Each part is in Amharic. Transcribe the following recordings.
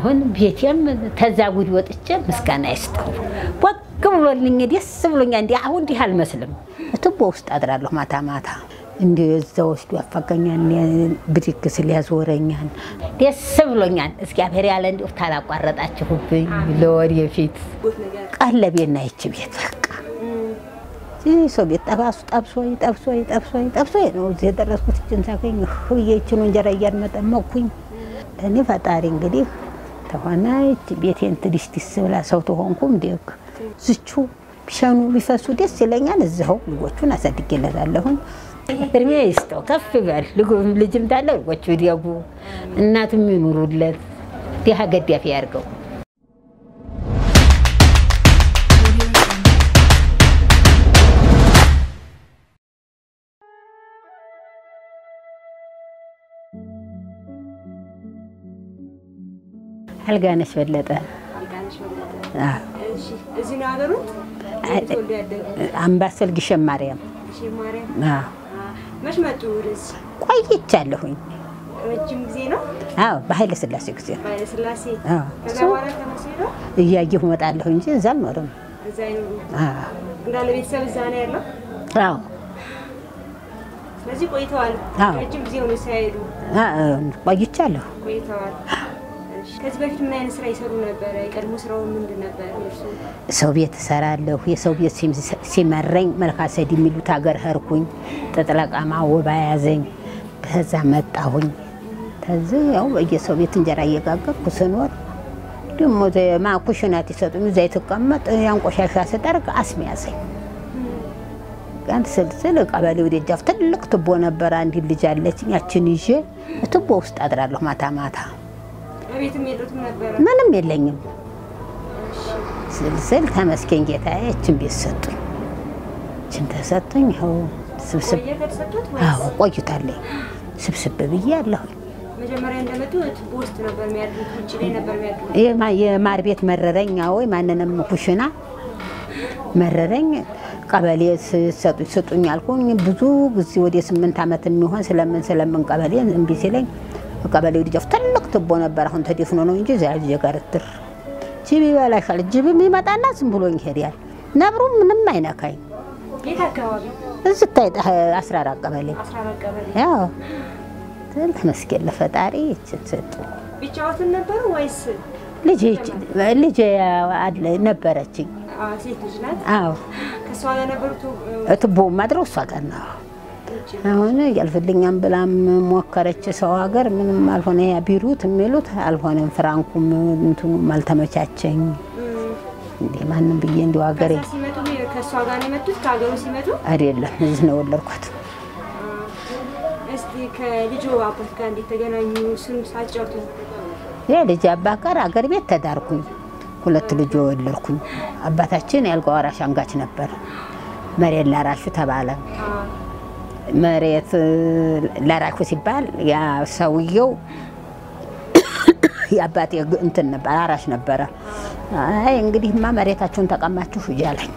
አሁን ቤቴም ተዛ ጉድ ወጥቼ ምስጋና ይስጠው ወግ ብሎልኝ ደስ ብሎኛ። እንዲ አሁን እንዲህ አልመስልም። ቱቦ ውስጥ አድራለሁ ማታ ማታ እንዲ እዛ ወስዶ ያፋገኛል፣ ብድግ ስል ያዞረኛል። ደስ ብሎኛል። እግዚአብሔር ያለ እንዲሁ ታላቋረጣችሁብኝ ለወደፊት ቀለቤና ይች ቤት በቃ ይህ ሰው ቤት ጠባሱ ጠብሶ ጠብሶ ጠብሶ ጠብሶ ነው እዚህ የደረስኩት። እችን ሳገኝ ብዬ ይችን እንጀራ እያልመጠመኩኝ እኔ ፈጣሪ እንግዲህ ተሆነ ቤቴን ትዲስ ዲስ ብላ ሰው ተሆንኩም ደግ ዝቹ ቢሸኑ ቢፈሱ ደስ ይለኛል። እዚኸው ልጆቹን አሳድጌለታለሁኝ። እድሜ ይስጠው ከፍ ይበል። ልጅም ታለ ልጆቹ ይደጉ፣ እናቱም ይኑሩለት፣ ድሃ ገዳፊ ያድርገው። አልጋነሽ በለጠ እዚህ ነው ያገሩት? ተወልዶ ያደጉት አምባሰል ግሸን ማርያም እሺ፣ ማርያም አዎ። መች መጡ ወደዚህ? ቆይቻለሁኝ። ረጅም ጊዜ ነው። አዎ በኃይለ ሥላሴ ጊዜ ነው። በኃይለ ሥላሴ አዎ። ከዛ በኋላ ተመልሶ ሄደው እያየሁ እመጣለሁ እንጂ እዛ አልኖርም። እዛ አይኖሩ አዎ። እንዳለ ቤተሰብ እዛ ነው ያለው። አዎ። ስለዚህ ቆይተዋል። አዎ። ረጅም ጊዜ ሆነ ሳይሄዱ አዎ፣ ቆይቻለሁ። ቆይተዋል። እሺ፣ ከዚህ በፊት ምን አይነት ስራ ይሰሩ ነበረ? የቀድሞ ስራው ምንድን ነበር? እርሱ ሰው ቤት እሰራለሁ። የሰው ቤት ሲም- ሲመረኝ መልካሰድ የሚሉት ሀገር ኸርኩኝ። ጥጥለቃማ ወባ ያዘኝ። ከዛ መጣሁኝ። ከዚህ ያው በየሰው ቤት እንጀራ እየጋገርኩ ስኖር ደግሞ ማኩሽናት ይሰጡኝ። እዛ የተቀመጥ ያን ቆሻሻ ስጠርግ አስም ያዘኝ። ያን ስልስል ቀበሌው ደጃፍ ትልቅ ቱቦ ነበረ። አንዲት ልጅ አለችኝ። ያችን ይዤ ቱቦ ውስጥ አድራለሁ ማታ ማታ። በቤትም የሉትም ነበረ። ምንም የለኝም። ስልስል ተመስገን ጌታዬ እችን ቤት ሰጡኝ። እችን ተሰጡኝ። ይኸው ስብስብ ቆየ ከተሰጡት አዎ ወይስ ቆይታለኝ። ስብስብ ብዬ አለሁኝ። መጀመሪያ እንደመጡ ቱቦ ውስጥ ነበር የሚያድሩት? ውጭ ላይ ነበር የሚያድሩት? የማ- የማር ቤት መረረኝ። ወይ ማንንም ኩሽና መረረኝ። ቀበሌ ስሰጡኝ ስጡኝ አልኩኝ። ብዙ ጊዜ ወደ ስምንት ዓመት የሚሆን ስለምን ስለምን ቀበሌ እምቢ ሲለኝ ቀበሌው ልጃፍ ትልቅ ትቦ ነበር። አሁን ተደፍኖ ነው እንጂ እዚያ ልጅ ጋር ትር ጅብ ይበላሻል። ጅብም ይመጣና ዝም ብሎኝ ይሄዳል። ነብሩ ምንም አይነካኝ። የት አካባቢ? እዚህ ታይ አስራ አራት ቀበሌ አስራ አራት ቀበሌ። ያው ትል ተመስገን ለፈጣሪ ይችን ሰጡ። ብቻዎትን ነበሩ ወይስ ልጅ ልጅ አለ ነበረችኝ። አ፣ ሴት ልጅ ናት? አዎ ከእሷ ጋር ነበሩ? ቱ- ትቦ ማድረው እሷ ጋር ነው። ውጭ አሁን ያልፍልኛም ብላም ሞከረች። ሰው ሀገር ምንም አልሆነ። ያ ቢሩት የሚሉት አልሆነም። ፍራንኩም እንትኑም አልተመቻቸኝ። እም፣ እንዲህ ማንም ብዬ እንዲሁ ሀገሬ ከዛ ሲመጡ ከእሷ ጋር ነው የመጡት? ከሀገሩ ሲመጡ አይደለም እዚህ ነው የወለድኳት። አ፣ እስቲ ከልጁ አባት ጋር እንዴት ተገናኙ? እሱን ሳጫውቱ። የልጅ አባት ጋር አገር ቤት ተዳርኩኝ። ሁለት ልጅ ወለድኩኝ። አባታችን የአልጋ ወራሽ አንጋች ነበር። መሬት ላራሹ ተባለ። አ፣ መሬት ላራሹ ሲባል ያ ሰውየው የአባቴ ግ- እንትን ነበር አራሽ ነበረ። አይ እንግዲህማ መሬታችሁን ተቀማችሁ እያለኝ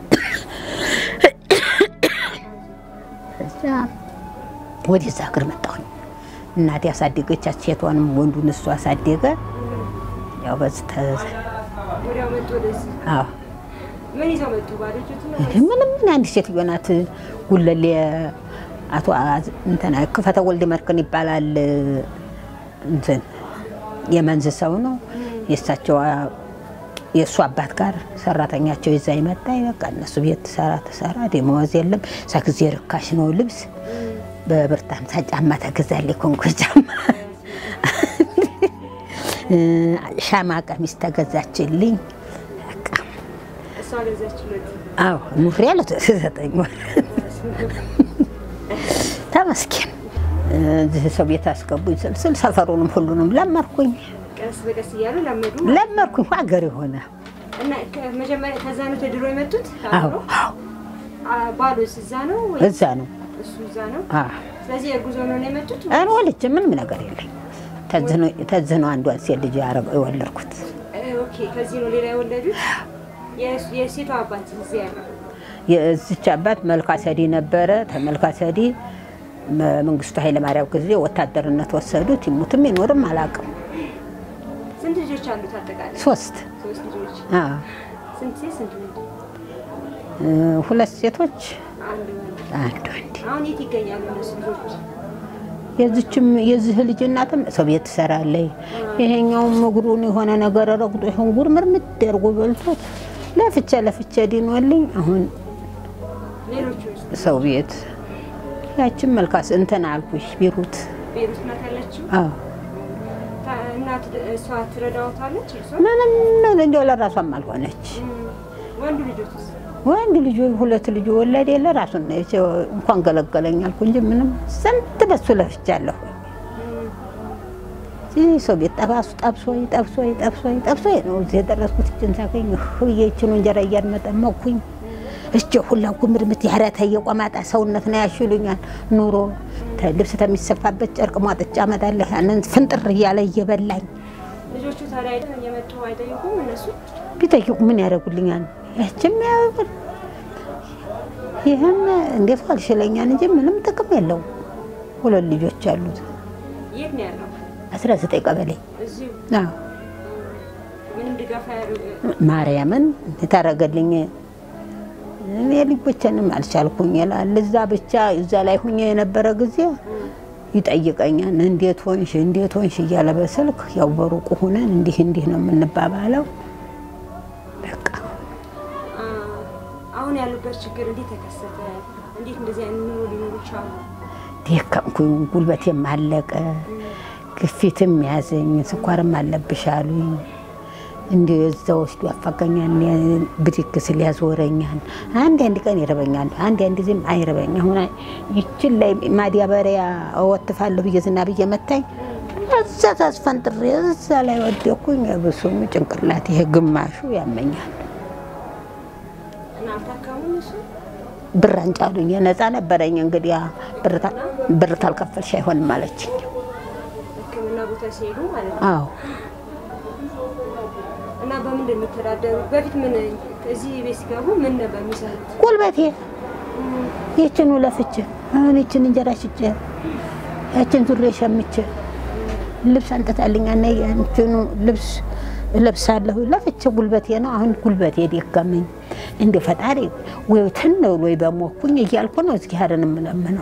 እዛ ወደዛ ሀገር መጣሁኝ። እናቴ ያሳደገቻት ሴቷንም ወንዱን እሱ አሳደገ። ያው በዚህ ተ- ወዲያው መጡ ወደዚህ። አዎ ምን ይዘው መጡ? ባዶ እጆትን ነው ይሄ ምንም ምን አንድ ሴትዮ ናት። ጉለሌ አቶ አዝ- እንትና ክፈተ ወልድ መርክን ይባላል። እንትን የመንዝ ሰው ነው። የእሳቸው አ- የእሱ አባት ጋር ሰራተኛቸው ይዛ ይመጣ በቃ እነሱ ቤት ትሰራ ትሰራ ደመወዝ የለም። እዛ ጊዜ ርካሽ ነው ልብስ በብርት ሃምሳ ጫማ ተገዛልኝ። ኮንጎ ጫማ ሻማ ቀሚስ ተገዛችልኝ። በቃ እሷ ገዛችለት። አዎ ኑሪ ያለ ዘጠኝ ወር ተመስገን። እዚህ ሰው ቤት አስገቡኝ ስልስል ሰፈሩንም ሁሉንም ለመርኩኝ ቀስ በቀስ እያሉ ለመዱ ለመርኩኝ ሀገር የሆነ እና ከመጀመሪያ ከዛ ነው ተድሮ የመጡት? አዎ ከአብሮ? አዎ አ፣ ባሎስ እዛ ነው ወይ እዛ ነው እሱ እዛ ነው? አዎ ስለዚህ እርጉዝ ሆኖ ነው የመጡት? እኔ ወልጄ ምንም ነገር የለኝ ተዝህ ነው አንዷን ሴት ልጅ ያረገ- የወለድኩት እ፣ ኦኬ ከዚህ ነው ሌላ የወለዱት? የስ- የሴቷ አባት እዚህ ያለው የዚች አባት መልካ ሰዲ ነበረ። ተመልካ ሰዲ መንግስቱ ኃይለማርያም ጊዜ ወታደርነት ወሰዱት። ይሙትም ይኖርም አላውቅም። ስንት ልጆች አሉት አጠቃላይ? ሶስት ሶስት ልጆች። አዎ፣ ስንት ሴት ስንት ወንድ? እ፣ ሁለት ሴቶች አንድ ወንድ። አንድ ወንድ። አሁን የት ይገኛሉ እነሱ ልጆች? የዚችም የዚህ ልጅ እናትም ሰው ቤት ትሰራለች። ይሄኛውም እግሩን የሆነ ነገር ረግጦ ይሁን ጉር ምርምድ አድርጎ በልቶት ለፍቼ ለፍቼ ድኖልኝ አሁን ሌሎቹ ውስጥ ሰው ቤት ያችን መልካስ እንትን አልኩሽ ቢሩት ቤሩት ናት ያለችው። አዎ ታ- እናት እሷ ትረዳዎታለች? እርሷ ምንም እንዲያው ለራሷም አልሆነች። ወንዱ ልጆችስ? ወንድ ልጅ ሁለት ልጅ ወለድ የለ ራሱን ነው የቻ- እንኳን ገለገለኝ አልኩ እንጂ ምንም ስንት በሱ ለፍቻለሁ። ይህ ሰው ቤት ጠባሱ ጠብሶኝ ጠብሶኝ ጠብሶኝ ጠብሶኝ ነው እዚህ የደረስኩት። እችን ሳገኝ ህዬ ይችን እንጀራ እያመጠመኩኝ እጀ ሁላ ጉምርምት ያረተ የቆማጣ ሰውነት ነው ያሽሉኛል። ኑሮ ተ- ልብስ ተሚሰፋበት ጨርቅ ሟጥጫ አመጣለሁ። ያንን ፍንጥር እያለ እየበላኝ ልጆቹ ታዲያ አይደል እየመጡ አይጠይቁም? እነሱ ቢጠይቁ ምን ያደርጉልኛል? ያችም ያው ይህም እንዴት አልሽለኛል እንጂ ምንም ጥቅም የለውም። ሁለት ልጆች አሉት። የት ነው ያለው? አስራ ዘጠኝ ቀበሌ እዚሁ አዎ። ምንም ድጋፍ አያደርጉ ማርያምን የታረገልኝ እኔ ልጆችንም አልቻልኩኝ ይላል። እዛ ብቻ እዛ ላይ ሁኜ የነበረ ጊዜ ይጠይቀኛል። እንዴት ሆንሽ እንዴት ሆንሽ እያለ በስልክ ያው በሩቁ ሁነን እንዲህ እንዲህ ነው የምንባባለው። በቃ አ- አሁን ያሉበት ችግር እንዴት ተከሰተ? እንዴት እንደዚህ አይነት ኑሮ ሊኖሩ ቻሉ? ደከምኩኝ፣ ጉልበቴም አለቀ፣ ግፊትም ያዘኝ፣ ስኳርም አለብሽ አሉኝ። እንዲ እዛ ወስዶ ያፋገኛል፣ ብድግ ስል ያዞረኛል። አንድ አንድ ቀን ይረበኛል፣ አንድ አንድ ጊዜም አይረበኝ። አሁን ይችን ላይ ማዳበሪያ እወትፋለሁ ብዬ ዝና ብዬ መታኝ። እዛ ታስፈንጥሬ እዛ ላይ ወደኩኝ። ብሱም ጭንቅላት ይሄ ግማሹ ያመኛል። እና አልታከሙም እሱ ብር አንጫሉኝ። ነፃ ነበረኝ እንግዲህ ብር ታ- ብር ታልከፈልሽ አይሆንም አለችኝ። ሕክምና ቦታ ሲሄዱ ማለት ነው። አዎ እና በምንድን ነው የሚተዳደሩት? በፊት ምን እዚህ ቤት ሲገቡ ምን ነበር የሚሰሩት? ጉልበቴ ይችን ለፍቼ አሁን ይችን እንጀራ ሽጬ ያችን ዙሬ ሸምቼ ልብስ አንጥታልኛ እና ያንችኑ ልብስ እለብሳለሁ ለፍቼ ጉልበቴ ነው። አሁን ጉልበቴ ደከመኝ። እንደ ፈጣሪ ወይ ትነው ወይ በሞኩኝ እያልኩ ነው እግዚአብሔርን የምለምነው።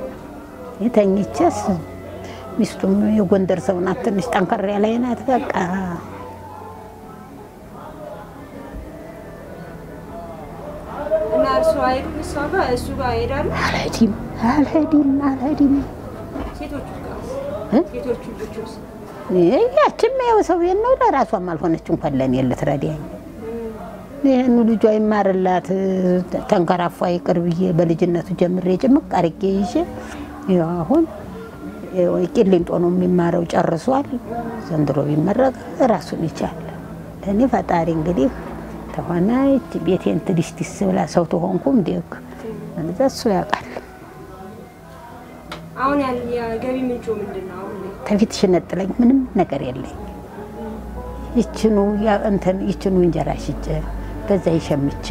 የተኝቼስ ሚስቱም የጎንደር ሰው ናት፣ ትንሽ ጠንከር ያለ ናት። በቃ እና እርሱ አይሄዱም እሷ ጋር እሱ ጋር ይሄዳሉ። አልሄድም አልሄድም አልሄድም ሴቶቹ ጋር እ? ሴቶቹ ልጆች ያችም ያው ሰው ቤት ነው። ለራሷም አልሆነች እንኳን ለእኔ ልትረዳኝ ይህኑ ልጇ ይማርላት ተንከራፏ ይቅር ብዬ በልጅነቱ ጀምሬ ጭምቅ አርጌ ይዤ ያው አሁን ያው ቂሊንጦ ነው የሚማረው ጨርሷል። ዘንድሮ ቢመረቅ ራሱን ይቻል። ለእኔ ፈጣሪ እንግዲህ ተሆነ ይህች ቤቴን ትዲስ ዲስ ብላ ሰው ተሆንኩም ደግ እዛ እሱ ያውቃል። አሁን ያለ የገቢ ምንጩ ምንድን ነው? አሁን ላይ ከፊት ሽነጥለኝ ምንም ነገር የለኝ። ይችኑ ያ እንትን ይችኑ እንጀራ ሽጬ በዛ ይሸምቼ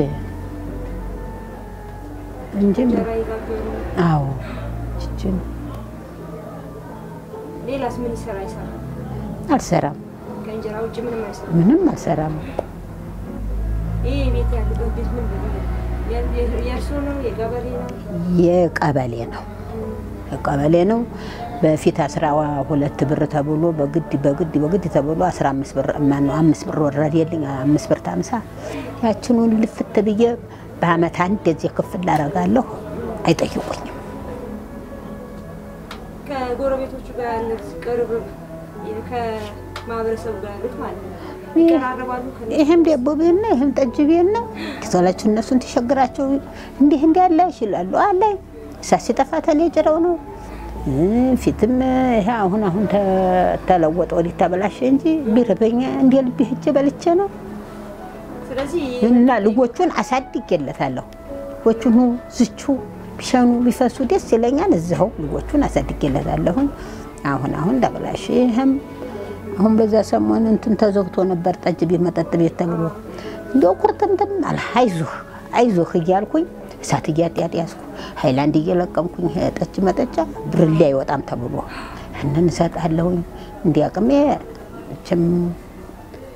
እንጂ እንጀራ ይጋገሩ። አዎ ይችኑ ሌላስ ምን ይሰራ ይሰራ? አልሰራም፣ ከእንጀራ ውጭ ምንም አይሰራ። ምንም አልሰራም። ይህ ቤት ያለበት ቤት ምን የእርሶ ነው? የገበሬ ነው? የቀበሌ ነው የቀበሌ ነው። በፊት አስራ ሁለት ብር ተብሎ በግድ በግድ በግድ ተብሎ አስራ አምስት ብር ማነው አምስት ብር ወረደልኝ። አምስት ብር ታምሳ ያችኑን ልፍት ብዬ በአመት አንድ ጊዜ ክፍል አደርጋለሁ። አይጠይቁኝም። ከጎረቤቶቹ ጋር ያለት ቅርብ ከማህበረሰቡ ጋር ያሉት ማለት ነው ይቀራረባሉ። ከ ይህም ዳቦ ቤት ነው፣ ይህም ጠጅ ቤት ነው። ኪሳላችሁ እነሱን ተሸግራቸው እንዲህ እንዲህ ያለ ይላሉ አለ እሳት ሲጠፋ ተኔ ጭረው ነው እ ፊትም ይሄ አሁን አሁን ተ- ተለወጠ ወዲህ ተበላሸ እንጂ ቢርበኛ እንደ ልቤ ሄጄ በልቼ ነው ስለዚህ እና ልጆቹን አሳድጌለታለሁ። ልጆቹን ኑ ዝቹ ቢሸኑ ቢፈሱ ደስ ይለኛል። እዚኸው ልጆቹን አሳድጌለታለሁኝ። አሁን አሁን ተበላሸ። ይህም አሁን በዛ ሰሞን እንትን ተዘግቶ ነበር ጠጅ ቤት መጠጥ ቤት ተብሎ እንዲያው ኩርትምትም አለ። አይዞህ አይዞህ እያልኩኝ እሳት እያጤያጤያስኩ ሀይላንድ እየለቀምኩኝ ጠጅ መጠጫ ብርሌ አይወጣም ተብሎ ያንን እሰጣለሁኝ። እንዲያቅሜ መቼም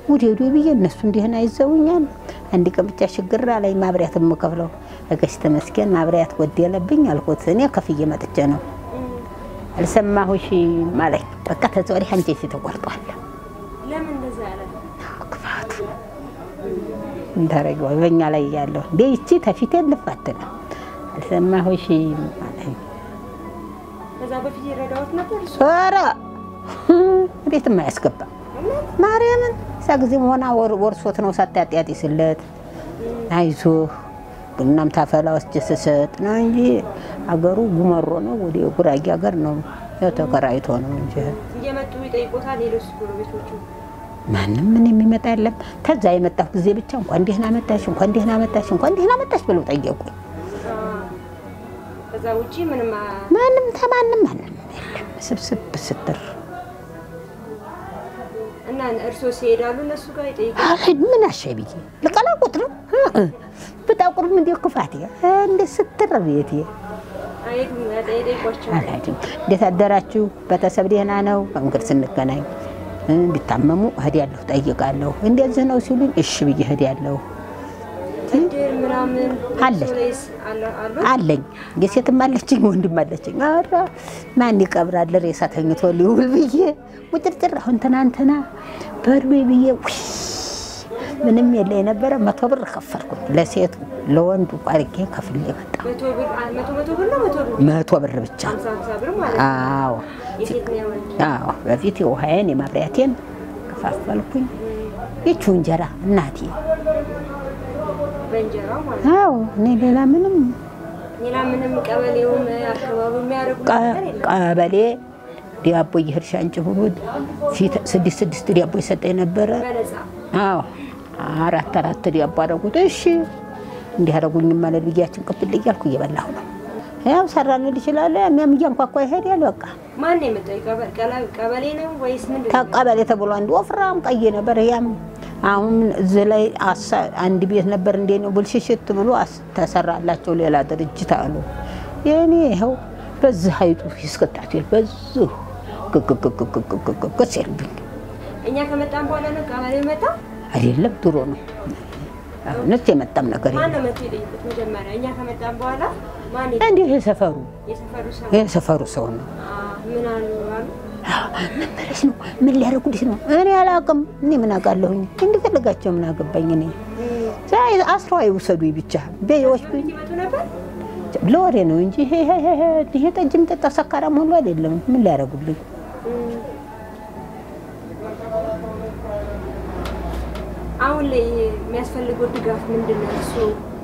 ውዴዱ ብዬ እነሱ እንዲህን አይዘውኛል። አንድ ቀን ብቻ ችግር ላይ ማብሪያት የምከፍለው እገሽ ተመስገን ማብሪያት ጎደለብኝ አልኩት። እኔ ከፍዬ መጥቼ ነው አልሰማሁሽ ማለኝ። በቃ ተዛ ወዲህ አንጀቴ ተቆርጧል። ለምን እንደዛ ያለ ክፋቱ እንታረጊው በእኛ ላይ ያለው እንዴ ይቺ ተፊቴ ልፋት ነው። አልሰማሁሽ ማለኝ። ከዛ በፊት ይረዳዎት ነበር እሱ ኧረ ቤትም አያስገባም ማርያምን እዛ ጊዜ መሆና ወርሶት ነው ሳታጥያጢ ስለት አይዞህ ቡናም ታፈላ ወስጄ ስሰጥ ነው እንጂ አገሩ ጉመሮ ነው። ወደ ጉራጌ ሀገር ነው ያው ተከራይቶ ነው እንጂ እየመጡ ይጠይቆታል። ሌሎች ጎረቤቶቹ ማንም ምን የሚመጣ የለም። ከዛ የመጣሁ ጊዜ ብቻ እንኳን ደህና መጣሽ፣ እንኳን ደህና መጣሽ፣ እንኳን ደህና መጣሽ ብለው ጠየቁኝ። አ፣ ከዛ ውጪ ምንም አ- ማንም ተማንም ማንም የለም። ስብስብ ስትር እና እርሶ ሲሄዳሉ እነሱ ጋር ይጠይቃሉ። አልሄድ ምን አሻይ ብዬ ልቀላቁት ነው ብጣቁርም እንዲ ክፋት እንደ ስትር ቤት አይሄዱም፣ ይጠይቋቸዋል። አልሄድም። እንዴት አደራችሁ? ቤተሰብ ደህና ነው? መንገድ ስንገናኝ እንዲታመሙ እሄዳለሁ፣ ጠይቃለሁ። እንደዚህ ነው ሲሉኝ እሺ ብዬ እሄዳለሁ። እድር ምናምን አለኝ። እርሶ ላይስ አለ- አሉ? አለኝ የሴትም አለችኝ ወንድም አለችኝ። ኧረ ማን ይቀብራል ሬሳ ተኝቶ ሊውል ብዬ ውጭርጭር አሁን ትናንትና በእድሜ ብዬ ውይ ምንም የለ የነበረ መቶ ብር ከፈልኩኝ ለሴቱ ለወንዱ አድርጌ ከፍሌ መጣ። መቶ ብር አ- መቶ መቶ ብር ነው መቶ ብር መቶ ብር ብቻ። ሀምሳ ሀምሳ ብር ማለት ነው። አዎ የሴት ነው የወንድ? አዎ በፊት የውሃዬን የማብሪያቴን ከፋፈልኩኝ። ይቹ እንጀራ እናቴ። በእንጀራው ማለት ነው። አዎ እኔ ሌላ ምንም ሌላ ምንም ቀበሌውም አካባቢው የሚያደርጉት ቀ- ነገር የለም። ቀበሌ ዳቦ እየሄድሽ አንቺ ሁሉ ፊት ስድስት ስድስት ዳቦ ይሰጠኝ ነበረ። በነፃ አዎ አራት አራት ዳቦ አደረጉት። እሺ እንዲህ አደረጉኝ ማለት ብያችን ቅብል እያልኩ እየበላሁ ነው። ያው ሰራን ይችላል የሚያም እያንኳኳ ይሄዳል። በቃ ማን ነው የመጣው? የቀበ- ቀላ- ቀበሌ ነው ወይስ ምንድን ነው? ተቀበሌ ተብሎ አንድ ወፍራም ቀይ ነበር። ያም አሁን እዚህ ላይ አሳ- አንድ ቤት ነበር እንዴ ነው ብልሽሽት ብሎ አስ- ተሰራላቸው ሌላ ድርጅት አሉ። የኔ ይኸው በዚህ ሀይጡ ይስቀጣት በዚሁ ግግግግግግግግ ሲልብኝ እኛ ከመጣን በኋላ ነው ቀበሌው መጣ። አይደለም ድሮ ነው። አሁንስ የመጣም ነገር ማን የለም። ነው መጥቶ የጠየቁት? መጀመሪያ እኛ ከመጣን በኋላ ማን እንዲህ የሰፈሩ የሰፈሩ ሰው የሰፈሩ ሰው ነው። አ፣ ምን አሉ አሉ? ምን በለሽ ነው? ምን ሊያደርጉልሽ ነው? እኔ አላውቅም። እኔ ምን አውቃለሁኝ? እንዲፈልጋቸው ምን አገባኝ? እኔ ዛይ አስረው አይውሰዱኝ ብቻ በይዎች ቤት ይመጡ ነበር። ለወሬ ነው እንጂ ይሄ ይሄ ይሄ ይሄ ጠጅ የሚጠጣ ሰካራም ሁሉ አይደለም። ምን ሊያደርጉልኝ? አሁን ላይ የሚያስፈልገው ድጋፍ ምንድን ነው? እሱ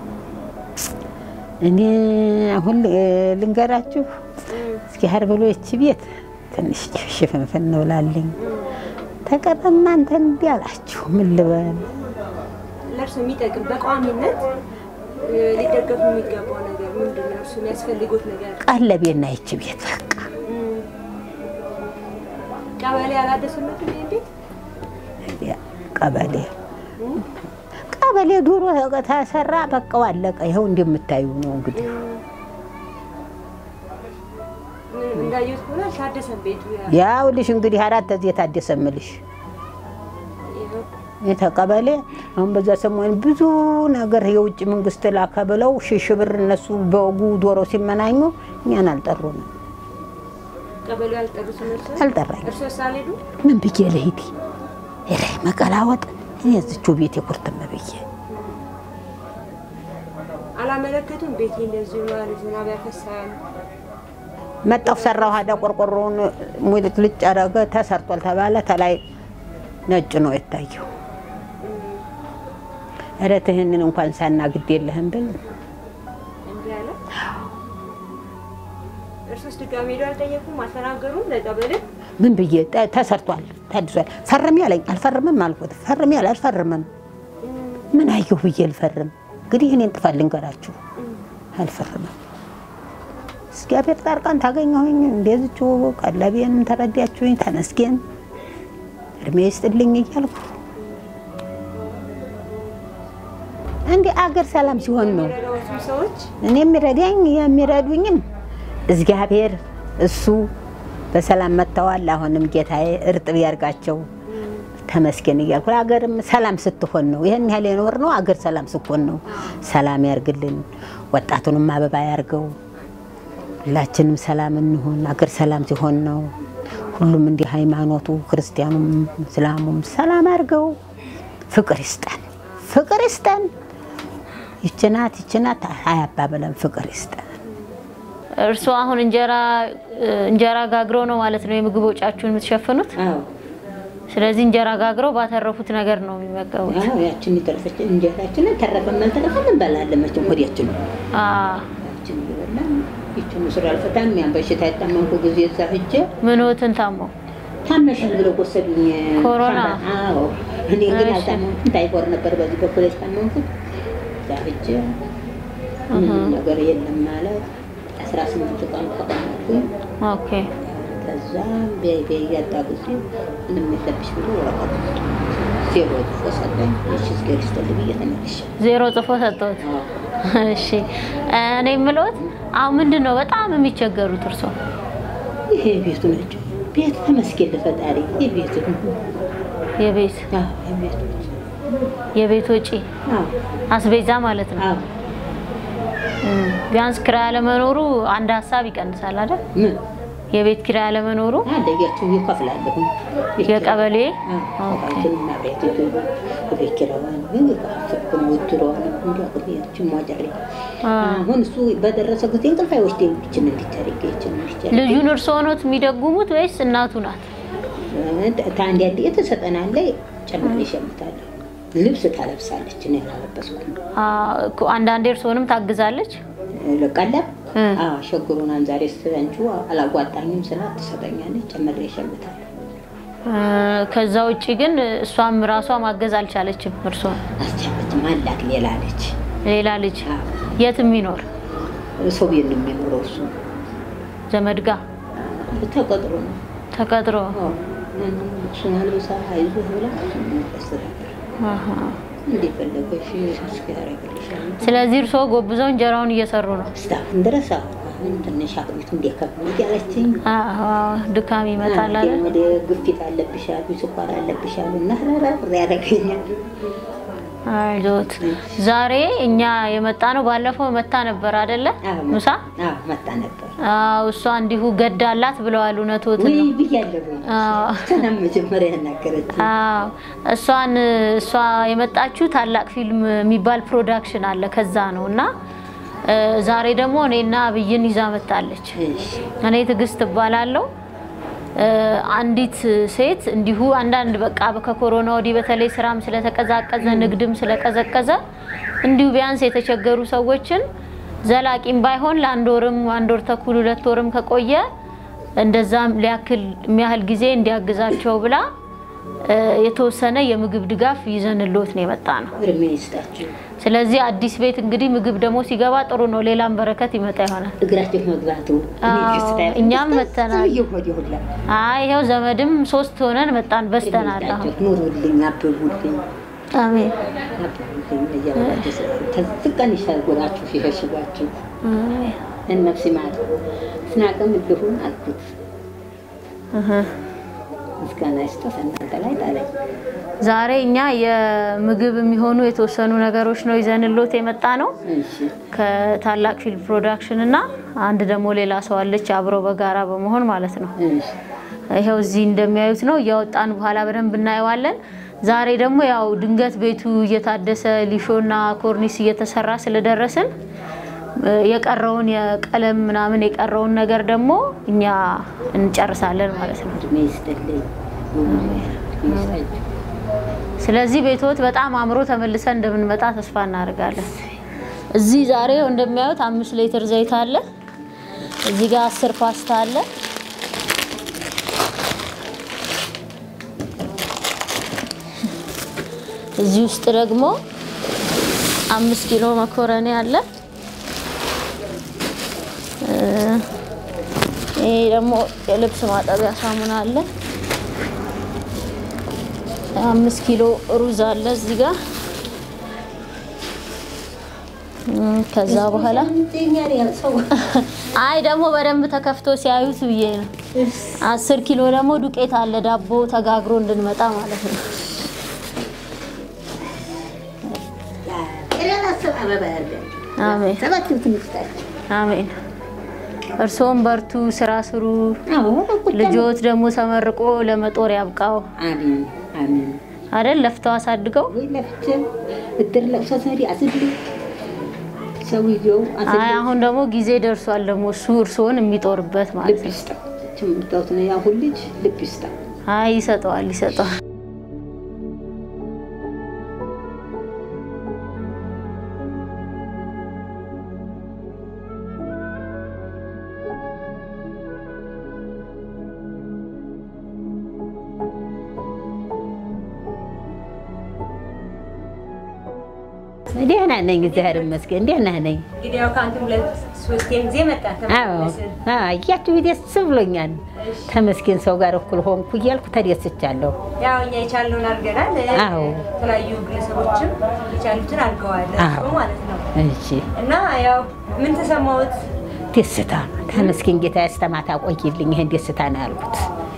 እኔ አሁን እ፣ ልንገራችሁ እስኪ ሀር ብሎ ይቺ ቤት ትንሽ ሽፍንፍን ነው ላለኝ ተቀረ እናንተ እንዲህ አላችሁ ምን ልበል? ለእርሱ የሚጠቅም በቋሚነት እ፣ ሊደገፉ የሚገባው ነገር ምንድን ነው? እርሱ የሚያስፈልጉት ነገር ቀለቤና ይቺ ቤት በቃ እም፣ ቀበሌ አላደሱለትም ይሄን ቤት እንዲያ ቀበሌ ቀበሌ ዱሮ ተሰራ በቃው አለቀ። ይኸው እንደምታዩ ነው እንግዲህ ምን እንዳየሁት ከሆነ አልታደሰም ቤቱ። ያ- ያው ልሽ እንግዲህ አራት ዚህ የታደሰ ምልሽ ይኸው የተቀበሌ አሁን በዛ ሰሞን ብዙ ነገር የውጭ መንግስት ላከ ብለው ሽሽ ብር እነሱ በወጉ ዶሮ ሲመናኙ እኛን አልጠሩንም። ቀበሌው አልጠሩትም። እርሶ አልጠራኝ እርሶ ሳልሄዱ ምን ብዬ ልሂድ? ሄደ መቀላወጥ እኔ እዝቹ ቤት የኩርትም ብዬ አላመለከቱም። ቤቴ እንደዚሁ ነው፣ ዝናብ ያፈሳል። መጣሁ ሰራሁ። ሀዳ ቆርቆሮውን ሙልጭ ልጭ አረገ። ተሰርቷል ተባለ። ተላይ ነጭ ነው የታየው። ኧረ ትህንን እንኳን ሳና ግድ የለህም ብል እንዲህ አለ። እርሶስ ድጋሜ ሄዶ አልጠየቁም? አልተናገሩም ለቀበሌ? ምን ብዬ ተ- ተሰርቷል፣ ታድሷል። ፈርሜ አለኝ። አልፈርምም አልኩት። ፈርሜ አለ አልፈርምም። ምን አየሁ ብዬ ልፈርም? እንግዲህ እኔን ጥፋት ልንገራችሁ፣ አልፈርምም። እግዚአብሔር ጻድቃን ታገኘሁኝ። እንደዚቹ ቀለቤንም ተረዳችሁኝ፣ ተመስገን እድሜ ይስጥልኝ እያልኩ እንዲህ አገር ሰላም ሲሆን ነው የሚረዳዎትም ሰዎች እኔ የሚረዳኝ የሚረዱኝም እግዚአብሔር እሱ በሰላም መጥተዋል። አሁንም ጌታዬ እርጥብ ያርጋቸው። ተመስገን እያልኩ አገርም ሰላም ስትሆን ነው ይህን ያህል የኖር ነው። አገር ሰላም ስትሆን ነው። ሰላም ያርግልን፣ ወጣቱንም አበባ ያርገው። ሁላችንም ሰላም እንሁን። አገር ሰላም ሲሆን ነው ሁሉም እንዲህ ሃይማኖቱ ክርስቲያኑም እስላሙም ሰላም አድርገው ፍቅር ይስጠን፣ ፍቅር ይስጠን። ይችናት ይችናት አያባበለን፣ ፍቅር ይስጠን። እርስዎ አሁን እንጀራ እንጀራ ጋግረው ነው ማለት ነው የምግብ ወጫችሁን የምትሸፍኑት? ስለዚህ እንጀራ ጋግረው ባተረፉት ነገር ነው የሚመገቡት። ያችን የተረፈች እንጀራችንን ተረፈን አልተረፈን እንበላለን። መቼም ሆዲያችን አ ያችን እየበላን ይችን ስራ አልፈታም። ያን በሽታ ያጣመንኩ ጊዜ እዛ ሂጄ ምኖትን ታሞ ታመሻል ብለው ወሰዱኝ። ኮሮና? አዎ እኔ ግን እሺ። አልታመምኩም። ታይፎር ነበር በዚህ በኩል የታመምኩት። እዛ ሂጄ ምንም ነገር የለም ማለት አስራ ስምንት ቀን ተቀመጥኩኝ። ኦኬ ከዛ ቤቤ እያጣ ጊዜ ምንም የለብሽ ብሎ ወረቀት ዜሮ ጽፎ ሰጠኝ። እሺ እግዜር ይስጥልኝ ብዬ ተመልሼ ዜሮ ጽፎ ሰጠሁት። እሺ እኔ የምለውት አሁን ምንድን ነው በጣም የሚቸገሩት እርስዎ? ይሄ ቤቱ ነች ቤት ተመስገን ለፈጣሪ የቤቱ የቤት የቤቱ የቤት ወጪ አስቤዛ ማለት ነው። አዎ እም፣ ቢያንስ ኪራይ አለመኖሩ አንድ ሀሳብ ይቀንሳል አይደል? ምን የቤት ኪራይ አለመኖሩ አለያችሁ ይከፍላለሁ የቀበሌ አባይትን ማብሪያት ቤት ኪራዋን ግን የከፈልኩን ውድሮዋን እንዲያቅልያችን ሟጨሬ አ፣ አሁን እሱ በደረሰ ጊዜ እንቅልፍ አይወስደኝ ይችን እንዲታደርግ ይችን እንዲታደርግ ልጁን እርስዎ ኖት የሚደጉሙት ወይስ እናቱ ናት? ታንድ ያንድ የተሰጠናለ ጨምሬ እሸምታለሁ ልብስ ታለብሳለች እኔ አላለበስኩም አ፣ እኮ አንዳንዴ እርስዎንም ታግዛለች? ቀለብ እ፣ ሸግሩናን ዛሬ ስትንቹ አላጓጣኝም ስላት ትሰጠኛለች ጨምሬ እሸምታለሁ እ፣ ከዛ ውጪ ግን እሷም ራሷ ማገዝ አልቻለችም እርስዎን። አስቻለችም አላት ሌላ ልጅ ሌላ ልጅ የት የሚኖር ሰው ቤት ነው የሚኖረው እሱ ዘመድ ጋ ተቀጥሮ ነው ተቀጥሮ እሱን አልብሳ አይዞህ ብላ ያስተዳድር አሃ። እንደፈለገሽ እስኪያደርግልሻል ስለዚህ እርስዎ ጎብዘው እንጀራውን እየሰሩ ነው። እስካሁን ድረስ አሁን ትንሽ አቅሚቱ እንዲያከብሉ እያለችኝ አዎ፣ ድካም ይመጣል አይደል? ወደ ግፊት አለብሻሉ ስኳር አለብሻሉ እና ረራ ያደረገኛል አይዞት። ዛሬ እኛ የመጣ ነው። ባለፈው መታ ነበር አይደለ? ሙሳ መጣ ነበር አዎ፣ እሷ እንዲሁ ገዳላት ብለዋል። እውነቶትን ወይ ነው። ብያለሁ አዎ። ሰላም መጀመሪያ ያናገረች አዎ እሷን እሷ የመጣችው ታላቅ ፊልም የሚባል ፕሮዳክሽን አለ ከዛ ነው እና እ፣ ዛሬ ደግሞ እኔና አብይን ይዛ መጣለች። እኔ ትዕግስት እባላለሁ። እ፣ አንዲት ሴት እንዲሁ አንዳንድ በቃ ከኮሮና ወዲህ በተለይ ስራም ስለተቀዛቀዘ ንግድም ስለቀዘቀዘ እንዲሁ ቢያንስ የተቸገሩ ሰዎችን ዘላቂም ባይሆን ለአንድ ወርም አንድ ወር ተኩል ሁለት ወርም ከቆየ እንደዛም ሊያክል የሚያህል ጊዜ እንዲያግዛቸው ብላ እ፣ የተወሰነ የምግብ ድጋፍ ይዘንልዎት ነው የመጣ ነው። እድሜ ይስጣችሁ ስለዚህ አዲስ ቤት እንግዲህ ምግብ ደግሞ ሲገባ ጥሩ ነው፣ ሌላም በረከት ይመጣ ይሆናል። እግራቸው መግባቱ አዎ፣ እኛም መተናል። እየሆድ ይሁላ አይ ይኸው ዘመድም ሶስት ሆነን መጣን፣ በስተናል። አሁን ኑሩልኝ አብቡልኝ አሜን አብቡልኝ እያላቸው ከዚህ ቀን ይሰጉራችሁ ሲሸሽጓችሁ አሜን። እነፍሲ ማለት ስናቅም ልሁን አልኩት እህ። ምስጋና ይስጠት እናንተ ላይ ጣለኝ ዛሬ እኛ የምግብ የሚሆኑ የተወሰኑ ነገሮች ነው ይዘንሎት የመጣ ነው እሺ ከታላቅ ፊልም ፕሮዳክሽን እና አንድ ደግሞ ሌላ ሰው አለች አብረው በጋራ በመሆን ማለት ነው። እሺ ይኸው እዚህ እንደሚያዩት ነው። እያወጣን በኋላ በደንብ እናየዋለን። ዛሬ ደግሞ ያው ድንገት ቤቱ እየታደሰ ሊሾና ኮርኒስ እየተሰራ ስለደረስን እ፣ የቀረውን የቀለም ምናምን የቀረውን ነገር ደግሞ እኛ እንጨርሳለን ማለት ነው። እድሜ ይስጥልኝ እድሜ ይስጣችሁ ስለዚህ ቤቶት በጣም አምሮ ተመልሰን እንደምንመጣ ተስፋ እናደርጋለን። እዚህ ዛሬ እንደሚያዩት አምስት ሊትር ዘይት አለ። እዚህ ጋር አስር ፓስታ አለ። እዚህ ውስጥ ደግሞ አምስት ኪሎ መኮረኒ አለ። እ፣ ይሄ ደግሞ የልብስ ማጠቢያ ሳሙና አለ። አምስት ኪሎ ሩዝ አለ እዚህ ጋር እም፣ ከዛ በኋላ አይ ደግሞ በደንብ ተከፍቶ ሲያዩት ብዬ ነው። አስር ኪሎ ደግሞ ዱቄት አለ ዳቦ ተጋግሮ እንድንመጣ ማለት ነው። አበባ ያርጋችሁ። አሜን ሰባት ትንስታችሁ አሜን። እርስዎም በርቱ፣ ስራ ስሩ። አዎ ቁጭ ልጆት ደግሞ ተመርቆ ለመጦር ያብቃው አሜን አሜን። አይደል? ለፍተው አሳድገው። ወይ ለፍቼ እድር ለቅሶ ሰሪ አስድል ሰውየው አይ አስድል አሁን ደግሞ ጊዜ ደርሷል። ደግሞ እሱ እርስዎን የሚጦርበት ማለት ልብ ነው። ይስጠው። የምታዩት ነው ያሁን ልጅ ልብ ይስጠው። አይ ይሰጠዋል፣ ይሰጠዋል። ደህና ነኝ፣ እግዚአብሔር ይመስገን ደህና ነኝ። እንግዲህ ያው ከአንተ ሁለት ሶስቴም ጊዜ መጣ አዎ ተመለስን። እያችሁ ደስ ብሎኛል። ተመስገን ሰው ጋር እኩል ሆንኩ እያልኩ ተደስቻለሁ። ያው እኛ የቻልነውን አድርገናል። አዎ። የተለያዩ ግለሰቦችም የቻሉትን አድርገዋል አዎ። እሱ ማለት ነው። እሺ እና ያው ምን ተሰማሁት? ደስታ ተመስገን ጌታ ያስተማታ ቆይልኝ። ይሄን ደስታ ነው ያልኩት።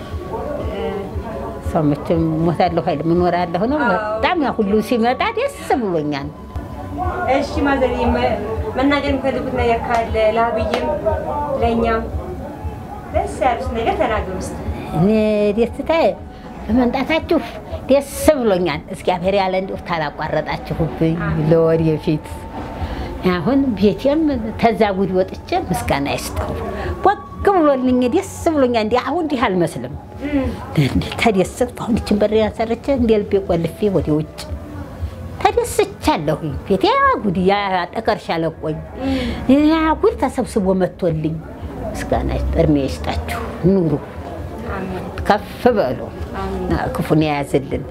ሰው መቼም ሞታለሁ ኃይል ምኖራለሁ ነው። በጣም ያ ሁሉ ሲመጣ ደስ ብሎኛል። እሺ ማዘር መናገር የሚፈልጉት ነገር ካለ ለአብይም ለእኛም ደስ ያሉት ነገር ተናገሩ ውስጥ እኔ ደስታዬ በመምጣታችሁ ደስ ብሎኛል። እግዚአብሔር ያለ እንዲሁ ታላቋረጣችሁብኝ ለወደፊት አሁን ቤቴም ተዛ ጉድ ወጥቼ ምስጋና ይስጠው። ወግ ብሎልኝ ደስ ብሎኛል። እንዲ አሁን እንዲህ አልመስልም። ተደስት አሁን ይችን በር ያሰርቼ እንደ ልቤ ቆልፌ ወደ ውጭ ተደስቻለሁ። ቤቴ ጉድ ያ ጠቀርሻ ለቆኝ ያ ጉድ ተሰብስቦ መጥቶልኝ ምስጋና እድሜ ይስጣችሁ። ኑሩ፣ ከፍ በሉ፣ ክፉን የያዝልን።